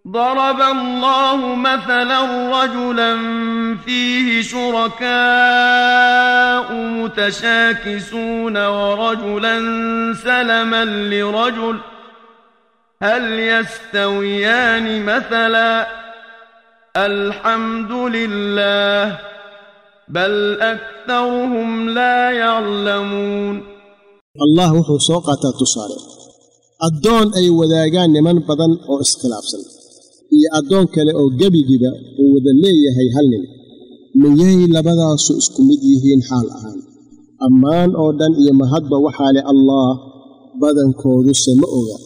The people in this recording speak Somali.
ضرب الله مثلا رجلا فيه شركاء متشاكسون ورجلا سلما لرجل هل يستويان مثلا الحمد لله بل أكثرهم لا يعلمون allah wuxuu soo qaataa tusaale addoon ay wadaagaan niman badan oo iskhilaafsan iyo addoon kale oo gebigiba uu wada leeyahay hal nin miyay labadaasu isku mid yihiin xaal ahaan ammaan oo dhan iyo mahadba waxaa leh allaah badankoodu se ma oga